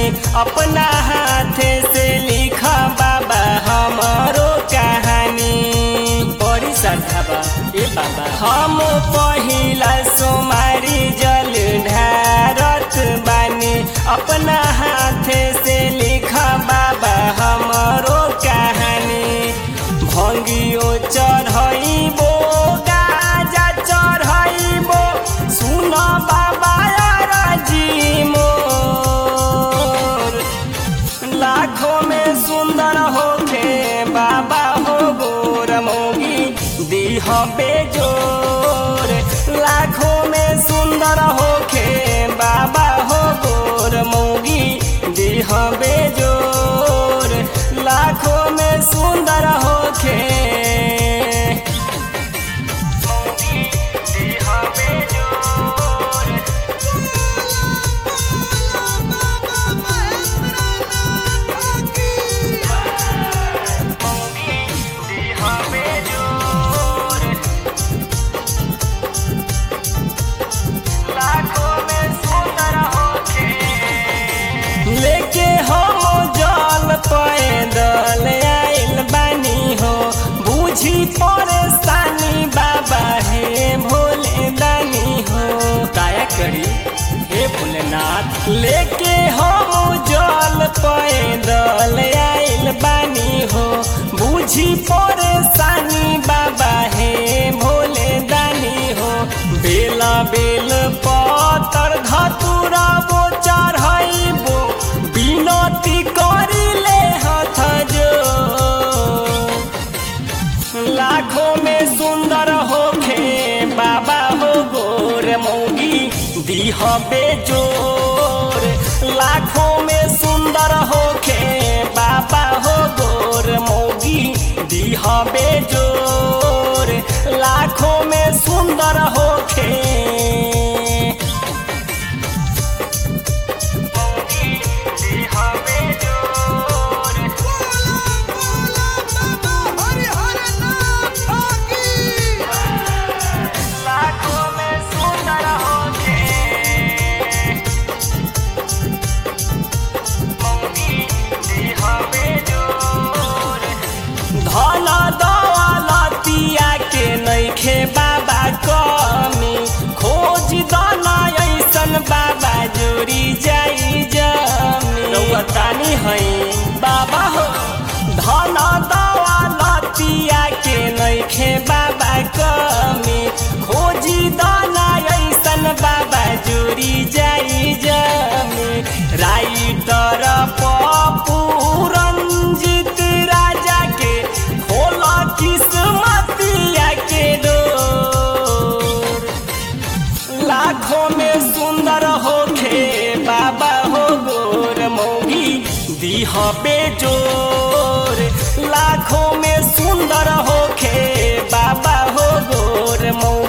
अपना हाथ से लिखा बाबा हमारो कहानी बड़ी श्रद्धा बा ए बाबा हम पहिला सोमारी जल ढारत बानी अपना हाथ से लिखा बाबा हमारो कहानी भंगियो चढ़ैबो गाजा चढ़ैबो सुन बाबा राजी मोर लाखों में सुंदर होके बाबा हो गोर मोगी दीह बेजोर लाखों में सुंदर होके बाबा हो गोर मोगी दीह बेजोर लाखों में सुंदर होके मोगी दीह बेजोर दीह बेजोर लाखों में सुंदर होके लेके हम जल पैदल आइल बानी हो बुझी परेशानी बाबा हे भोले दानी हो दया करी हे भोलेनाथ लेके हम जल पैदल आइल बानी हो बुझी परेशानी बाबा हे भोले दानी हो बेला बेल पतर धतुरा बो चढ़ाइबो बिनती करिले हाथ जो लाखों में सुंदर होखे बाबा हो गोर मौगी दीह बेजोर लाखों में सुंदर होखे बाबा हो गोर मौगी दीह बेजोर लाखों में सुंदर होखे मौगी दीह बेजोर लाखों में सुंदर होके मौगी दीह बेजोर धन दौलतिया के नइखे बाबा कमी खोज दन ऐसन बाबा जोड़ी जाई जमी रउतानी है बाबा हो धन दौलतिया के नइखे बाबा कमी खोजी दाना ऐसन बाबा जोड़ी जाई जमी राइटर पप्पू रंजित राजा के खोला किस्मतिया के डोर लाखों में सुंदर होखे बाबा हो गोर मौगी दीह बेजोर लाखों में सुंदर होखे बाबा हो गोर मौगी